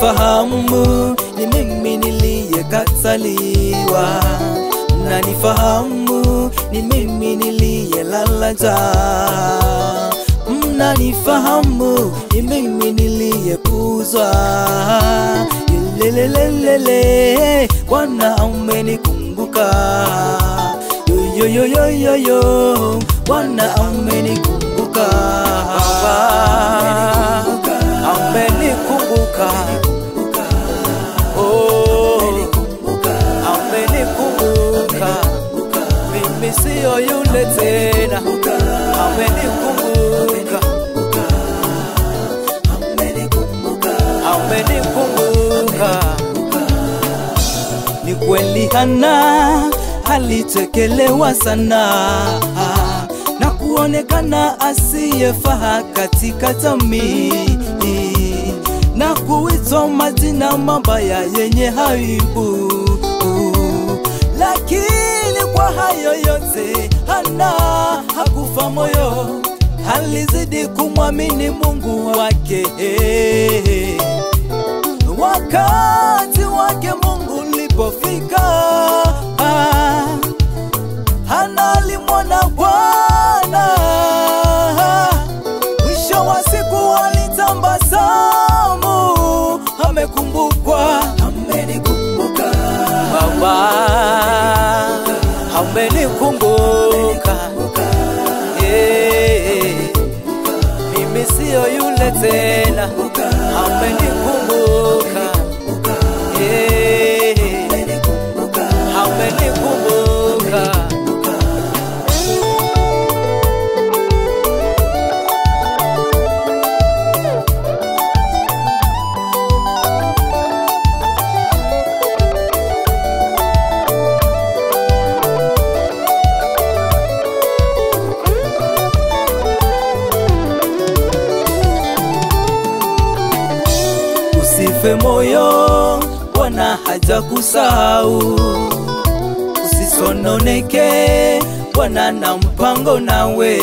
mnanifahamu ni mimi niliyekataliwa, mnanifahamu ni mimi niliyelala njaa, mnanifahamu ni mimi niliyepuzwa. Lelelelele, Bwana amenikumbuka, yoyoyoyoyo, Bwana amenikumbuka, amenikumbuka, oh, amenikumbuka, mimi siyo yule tena, amenikumbuka, amenikumbuka. Ni kweli Hana alitekelewa sana na kuonekana asiyefaa katika jamii na kuitwa majina mabaya yenye aibu, lakini kwa hayo yote Hana hakufa moyo, alizidi kumwamini Mungu wake. Wakati wake Mungu ulipofika, Hana alimwona Bwana. Mwisho wa siku alitambasamu, amekumbukwa, amenikumbuka Baba, amenikumbuka yeah. Mimi siyo yule tena, amenikumbuka yeah. amenikumbuka Usife moyo, Bwana hajakusahau. Usisononeke, Bwana na mpango nawe.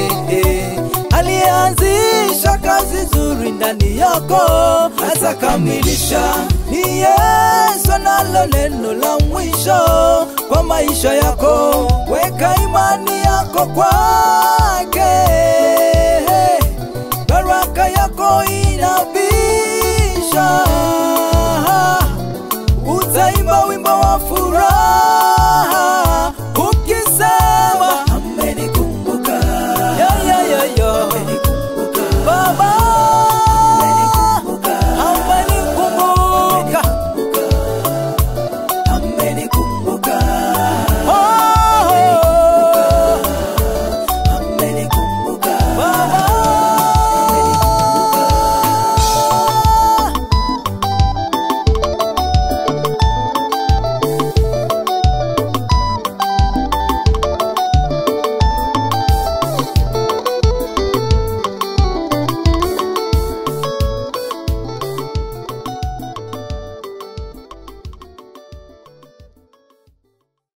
Aliyeanzisha kazi nzuri ndani yako atakamilisha. Ni Yesu analo neno la mwisho kwa maisha yako. Weka imani yako kwake, baraka yako inabisha. Utaimba wimbo wa furaha